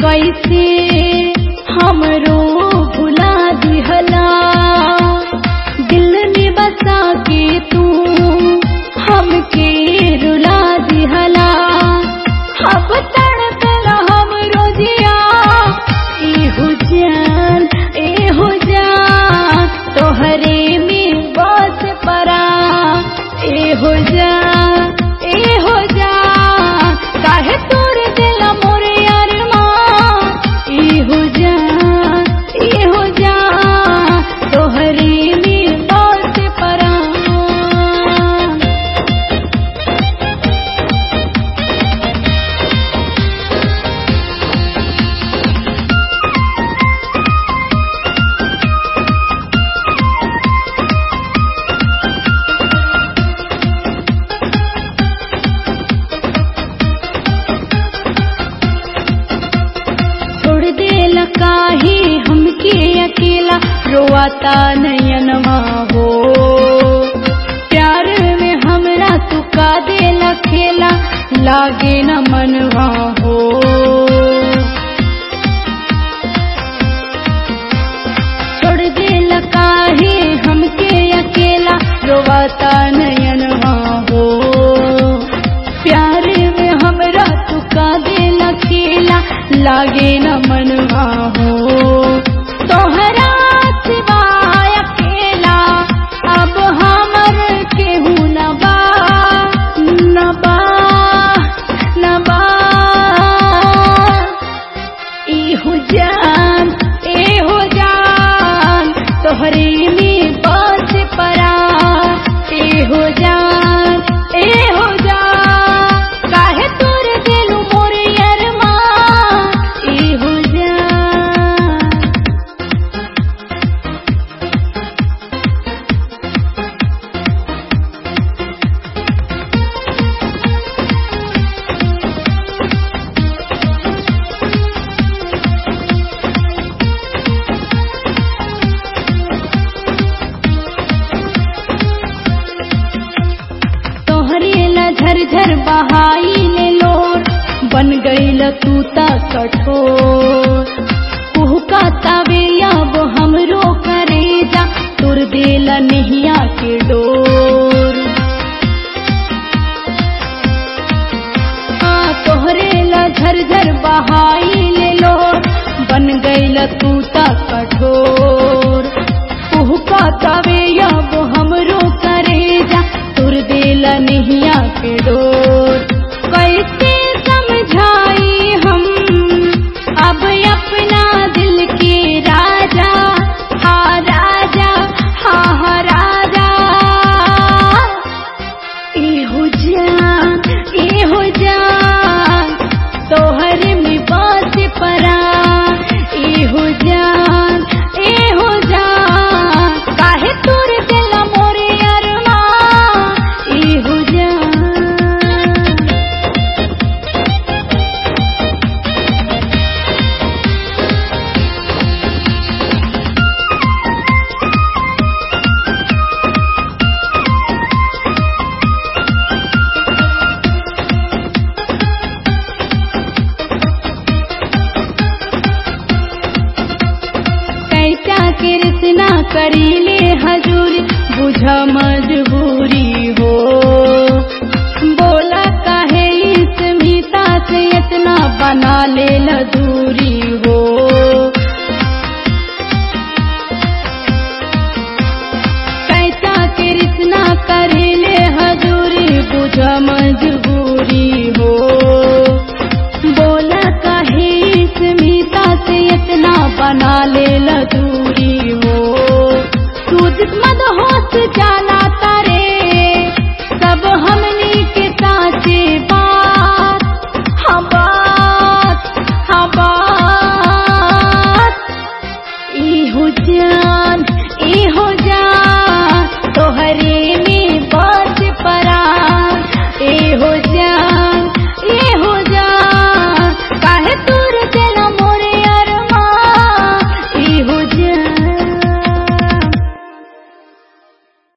कैसे हमरो भुला दिहला दिल में बसा के तू हमके रुला दिहला अब तड़पला हमरो जिया एहो जान एहो जान तोहरे में बस परा एहो जान एहो जान काहे तोड़ दिला मोरे अरमान एहो जान एहो जान तोहरे में बस परा छोड़ देला काहे हमके अकेला रोआता नयनमा हो प्यार में हमरा तू का देला खेला लागे न मनवा हो छोड़ देला काहे हमके अकेला रोआता नयनमा हो प्यार में हमरा तू का देला खेला लागे न मनवा हो तोहरा सिवाय अकेला अब हमर केहू न बा न बा न बा एहो जान एहो जान तोहरे में बस परा एहो जान एहो जान काहे तोर दिलु मोरे अरमान एहो जान तोहरे ला झरझर बहाई ले लोर बन गईल तू ता कठोर कुहका तावे अब हमरो करेजा तुर देला नहिया के डोर आ तोहरे ला झरझर बहाई ले लोर बन गईल तू ता कठोर कुहका तावे अब हमरो करेजा तुर देला नहिया के डोर कैसे समझाई हम अब अपना दिल के राजा हा राजा हा हा राजा एहो जान एहो जान तोहर में बात परा एहो जान एहो जान काहे तोर दिल मोरे अरमान एहो जान कैसा कृष्णा करीले हजूरी बुझ मजबूरी हो बोला काहे इस मीता से इतना बना ले दूरी हो कैसा कृष्णा करीले हजूरी बुझ मजबूरी हो बोला काहे इस मीता से इतना बना ले दूरी हो तू मद होश जाला